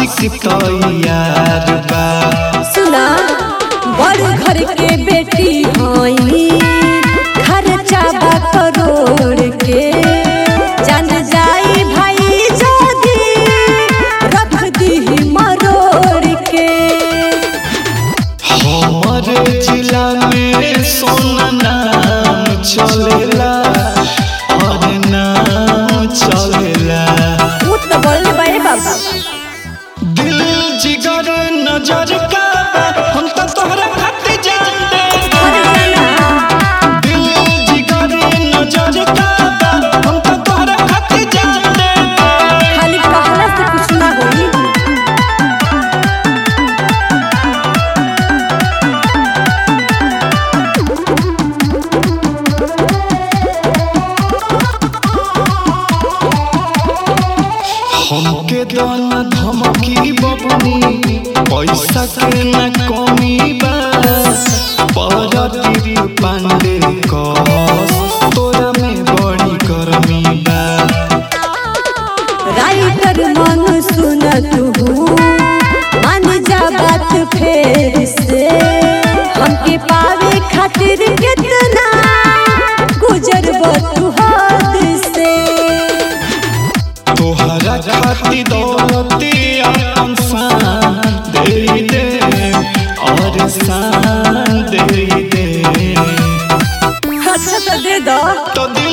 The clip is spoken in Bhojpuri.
आशिक तैयार बा सुना बड़ घर के बेटी हई खर्चा बा करोड़ के जान जाई भाई जदी रख दी मरोड़ के हमर जिला में सोना नाम चलेला और नाम चलेला उ तो बोलले बारे बाबा दिल जिगर नजर का बा, हम तो तोहरा खातिर जान दे अरे जाना दिल जिगर नजर का बा, हम तो तोहरा खातिर जान दे खाली कहला से कुछ ना होई हमके दाना धमकी बबनी पैसा के न कमी बा परती पांडे कस तोरा में बड़ी गर्मी बा राइटर मन सुन तू मान जा बात फेर से हमके पावे खातिर कितना गुजरब तू हद से तोहरा खातिर दौलती अपन शान दे दे और शान दे दे अच्छा तो दे दो तो दे